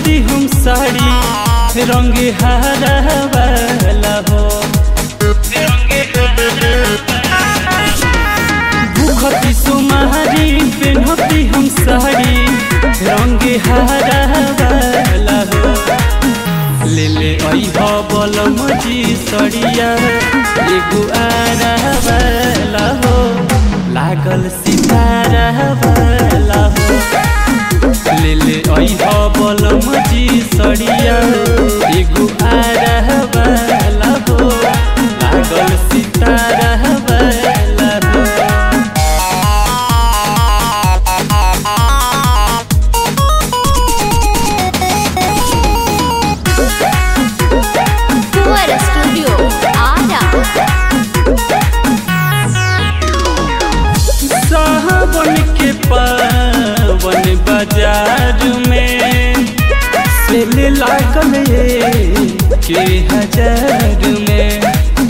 पेन्हती हम साड़ी रंग हरा वाला हो भूखती सुमारी पेन्हती हम साड़ी रंग हरा वाला हो ले ले अइह बलम जी सड़िया एगो आरा वाला हो लागल सितारा वाला हो ले ले अइह बलम जी सड़िया एगो आरा वाला हो लागल सितारा वाला हो Fuera Studio Ada सावन के पावन बाजार में सेल लागल ये के हजार में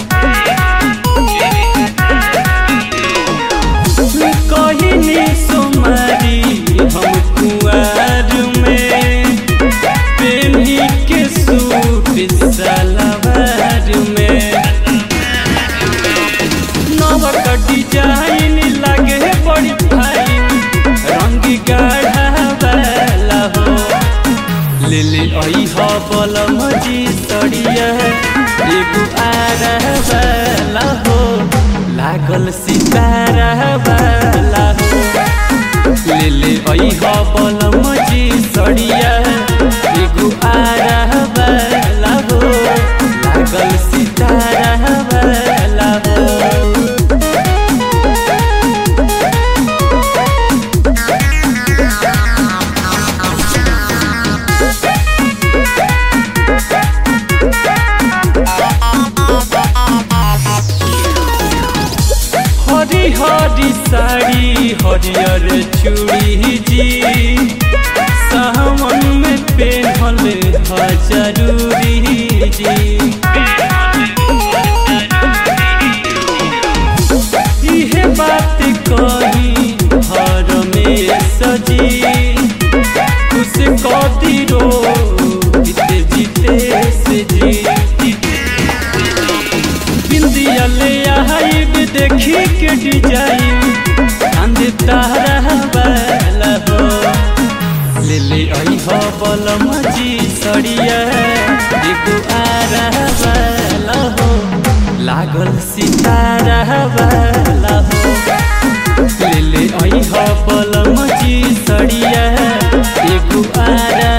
कहिनी सोमारी हम कुआर में पेन्ही के सूट सलवार में नवक डिजाइन लगे बड़ी फाइन रंग गाढ़ा वाला हो ले ले अइह बलम जी सड़िया एगो आरा वाला हो लागल सितारा वाला हो ले ले अइह बलम जी सड़िया एगो आरा वाला हो लागल सितारा वाला हो हरी हरी साड़ी हरियर चूड़ी जी सावन में पेहल ह जरूरी जी इहे बात कही हर में सजी खुश कदी रो जीते जीते से जी बिंदिया ले आइब देखी के डिजाइन चांद तारा वाला हो ले ले अइह बलम जी सड़िया एगो आरा वाला हो लागल सितारा वाला हो ले ले अइह बलम जी सड़िया एगो आरा